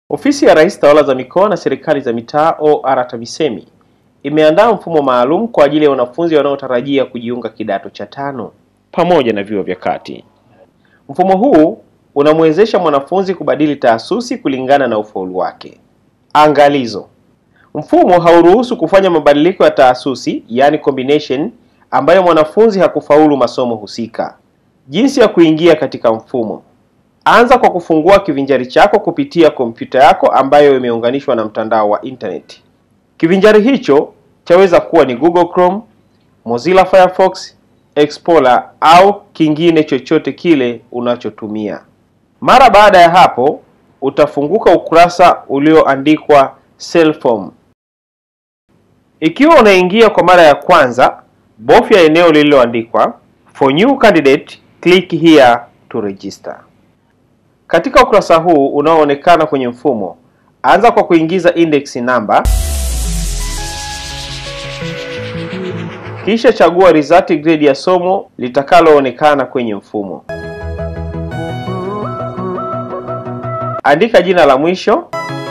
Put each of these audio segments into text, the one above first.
Ofisi ya Rais Tawala za Mikoa na Serikali za Mitaa OR TAMISEMI imeandaa mfumo maalum kwa ajili ya wanafunzi wanaotarajia kujiunga kidato cha tano pamoja na vyuo vya kati. Mfumo huu unamwezesha mwanafunzi kubadili taasisi kulingana na ufaulu wake. Angalizo: mfumo hauruhusu kufanya mabadiliko ya taasisi, yani combination, ambayo mwanafunzi hakufaulu masomo husika. Jinsi ya kuingia katika mfumo: Anza kwa kufungua kivinjari chako kupitia kompyuta yako ambayo imeunganishwa na mtandao wa internet. Kivinjari hicho chaweza kuwa ni Google Chrome, Mozilla Firefox, Explorer au kingine chochote kile unachotumia. Mara baada ya hapo, utafunguka ukurasa ulioandikwa Self-Form. Ikiwa unaingia kwa mara ya kwanza, bofya eneo lililoandikwa For new candidate, click here to register. Katika ukurasa huu unaoonekana kwenye mfumo, anza kwa kuingiza index namba, kisha chagua result grade ya somo litakaloonekana kwenye mfumo. Andika jina la mwisho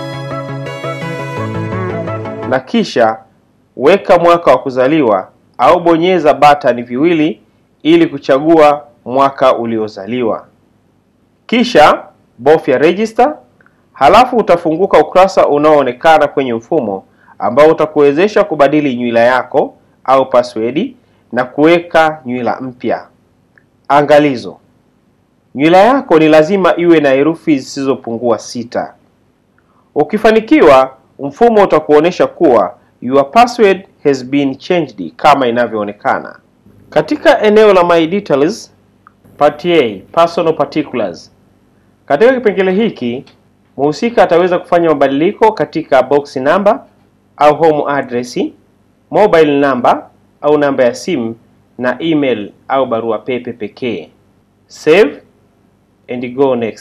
na kisha weka mwaka wa kuzaliwa au bonyeza batani viwili ili kuchagua mwaka uliozaliwa. Kisha bofya register, halafu utafunguka ukurasa unaoonekana kwenye mfumo ambao utakuwezesha kubadili nywila yako au password na kuweka nywila mpya. Angalizo: nywila yako ni lazima iwe na herufi zisizopungua sita. Ukifanikiwa, mfumo utakuonyesha kuwa your password has been changed kama inavyoonekana katika eneo la my details, part A, personal particulars. Katika kipengele hiki mhusika ataweza kufanya mabadiliko katika box number au home address, mobile number au namba ya simu na email au barua pepe pekee. Save and go next.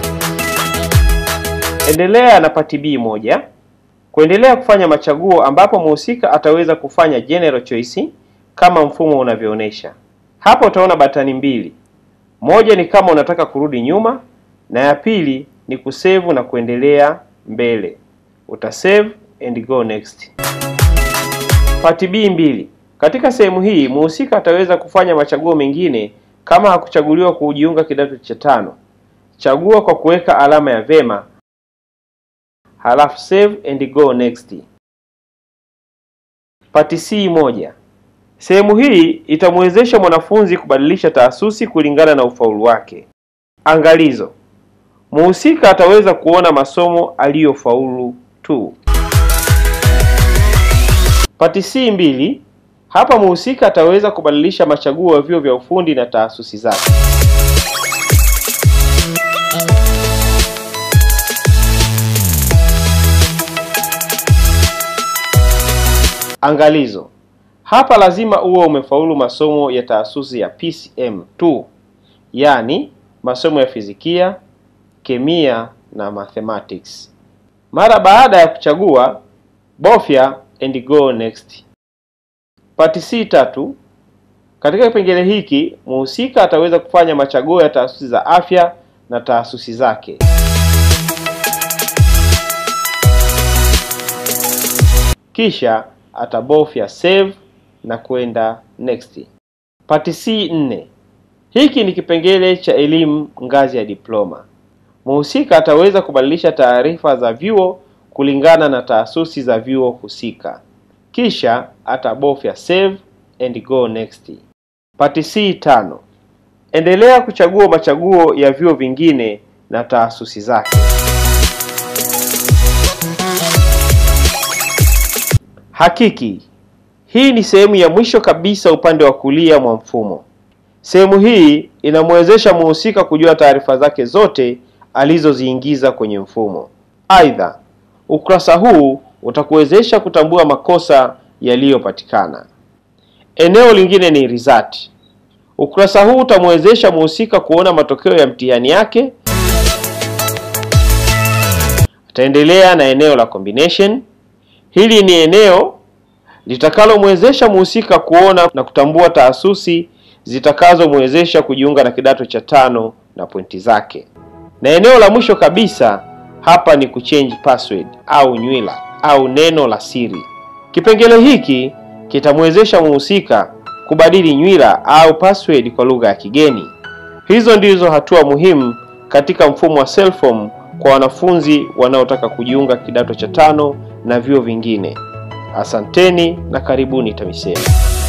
Endelea na part B moja. Kuendelea kufanya machaguo ambapo mhusika ataweza kufanya general choice kama mfumo unavyoonyesha. Hapo utaona batani mbili. Moja ni kama unataka kurudi nyuma na ya pili ni kusave na kuendelea mbele. Utasave and go next. Part B mbili. Katika sehemu hii mhusika ataweza kufanya machaguo mengine kama hakuchaguliwa kujiunga kidato cha tano. Chagua kwa kuweka alama ya vema, halafu save and go next. Part C moja. Sehemu hii itamwezesha mwanafunzi kubadilisha taasisi kulingana na ufaulu wake. Angalizo: mhusika ataweza kuona masomo aliyofaulu tu. Pati C mbili. Hapa mhusika ataweza kubadilisha machaguo ya vyuo vya ufundi na taasisi zake. Angalizo: hapa lazima uwe umefaulu masomo ya taasisi ya PCM tu, yaani masomo ya fizikia, kemia na mathematics. Mara baada ya kuchagua, bofya and go next. Part C tatu. Katika kipengele hiki mhusika ataweza kufanya machaguo ya taasisi za afya na taasisi zake. Kisha atabofya save na kwenda next. Part C nne. Hiki ni kipengele cha elimu ngazi ya diploma. Mhusika ataweza kubadilisha taarifa za vyuo kulingana na taasisi za vyuo husika. Kisha atabofya save and go next. Part C tano. Endelea kuchagua machaguo ya vyuo vingine na taasisi zake. Hakiki. Hii ni sehemu ya mwisho kabisa upande wa kulia mwa mfumo. Sehemu hii inamwezesha mhusika kujua taarifa zake zote alizoziingiza kwenye mfumo. Aidha, ukurasa huu utakuwezesha kutambua makosa yaliyopatikana. Eneo lingine ni result. Ukurasa huu utamwezesha mhusika kuona matokeo ya mtihani yake. Ataendelea na eneo la combination. Hili ni eneo litakalomwezesha mhusika kuona na kutambua taasisi zitakazomwezesha kujiunga na kidato cha tano na pointi zake. Na eneo la mwisho kabisa hapa ni kuchange password au nywila au neno la siri. Kipengele hiki kitamwezesha mhusika kubadili nywila au password kwa lugha ya kigeni. Hizo ndizo hatua muhimu katika mfumo wa Selform kwa wanafunzi wanaotaka kujiunga kidato cha tano na vyuo vingine. Asanteni na karibuni TAMISEMI.